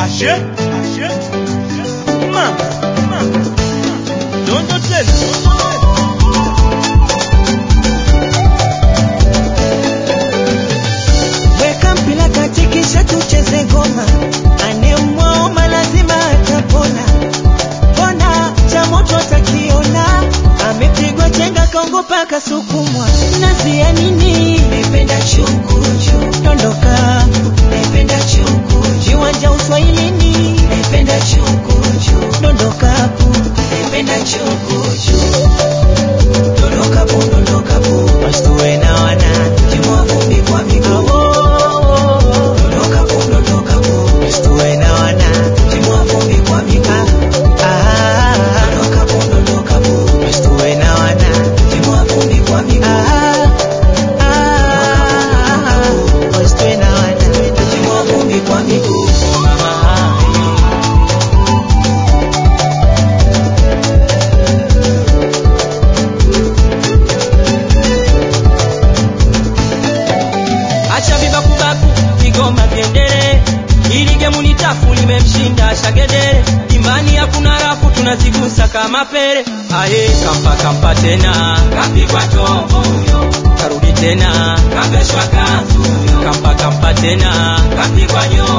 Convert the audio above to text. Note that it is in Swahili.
Ashe, ashe, mama, mama, dondo tena. Weka mpira kati kisha tucheze ngoma, anemwaoma lazima atapona. Mbona cha moto atakiona, amepigwa chenga kaongopa kasukumwa. Nazi ya nini? Naipenda chukuchu, dondoka. Naipenda chukuchu, viwanja uswahilini. Naipenda chukuchu, dondoka hapo. Naipenda chukuchu, dondoka hapo, dondoka hapo. Wasituwe na wana, timua vumbi kwa miguu. Dondoka hapo, dondoka hapo. Wasituwe na wana, timua vumbi kwa miguu. Ah, dondoka hapo, dondoka hapo. Wasituwe na wana, timua vumbi kwa miguu. Ah, ah, wasituwe na wana, timua vumbi kwa miguu. Ah, acha vibakubaku vigoma vyendele ili gemu ni tafu limemshinda shagedere imani hakuna rafu tunazigusa kama pele aye kampa kampa tena kapigwa chombo huyo karudi tena kaveshwa kanzu huyo kampa kampa tena kapigwa nyoo